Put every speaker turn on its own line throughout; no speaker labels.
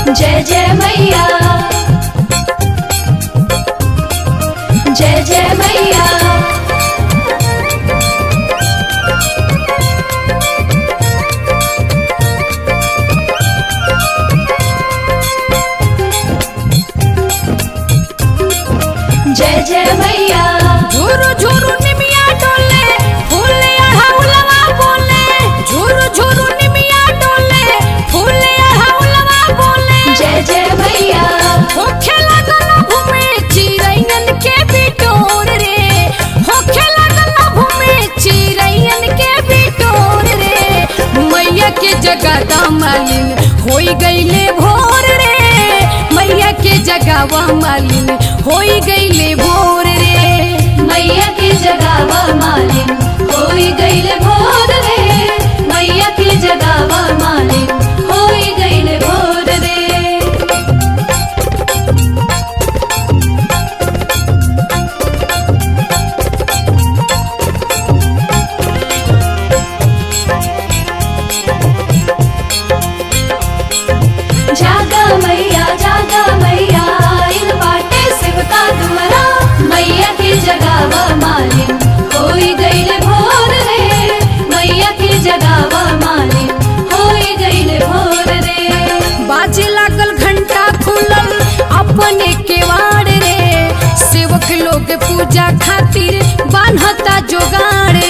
जय जय मैया जय जय मैया जय जय मैया
झुरु झुरु निमिया डोले फूले अढ़ाउलवा बोले झुरु झुरु निमिया डोले फूले अढ़ाउलवा बोले
जय जय मैया
होखे लागल भूमि चिरैयन के बिटोर रे होखे लागल भूमि चिरैयन के बिटोर रे मैया के जगह मालिन होई गईले भोर रे मैया के जगह मालिन होई गईले भोर रे
मैया की जगावा मालिन होई गईल भोर रे मैया की जगावा मालिन होई गईल भोर रे जागा मैया जागा मैया इन बाटे शिवका दुआरा मैया की जगावा मालिन होई गईल भोर रे मैया की जगावा मालिन होई गईल भोर रे
बाजे लागल घंटा खुलल अपने केवाड़ रे सेवक लोग पूजा खातिर बान्हता जोगाड़े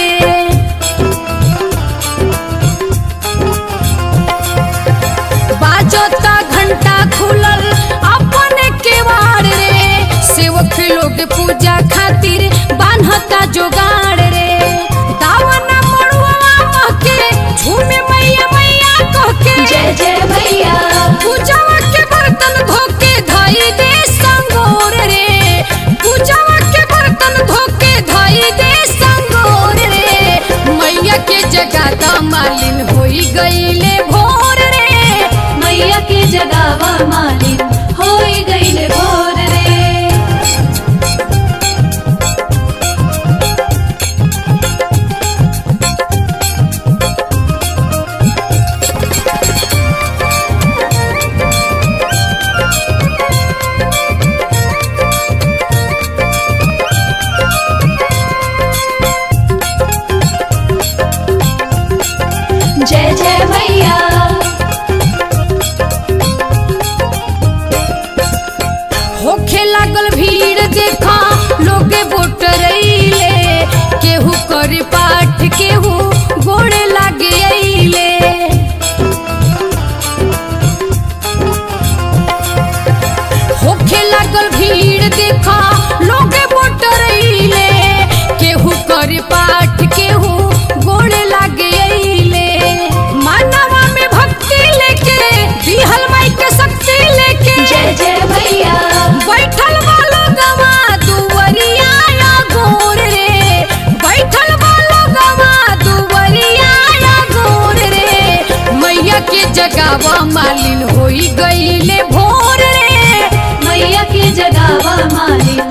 बाजता घंटा खुलल अपने केवाड़ रे सेवक लोग पूजा खातिर बान्हता जोगाड़ रे दावना मड़ुआ महके झूमे मैया मैया कह के
जय जय मैया
पूजावा के बर्तन धोके धाई दे संगोर रे पूजावा के बर्तन धोके धाई दे संगोर रे मैया के जगह मालिन होई गईले भोर रे
मैया की जगावा मालिन होई गईल भोर रे जय जय मैया
होखे लागल भीड़ देखा लोगे बोटरैले केहू करे पाठ केहू गोड़े लागे अइले होखे लागल भीड़ देखा लोगे बोटरैले केहू करे पाठ केहू गोड़े लागे अइले मानवा में भक्ति लेके दिहल माई के शक्ति लेके
जय जय मैया
बैठल वालो गवा दुवरिया या गोर रे बैठल वालो गवा दुवरिया या गोर रे मैया के जगावा मालिन होई गईले भोर रे
मैया की जगावा मालिन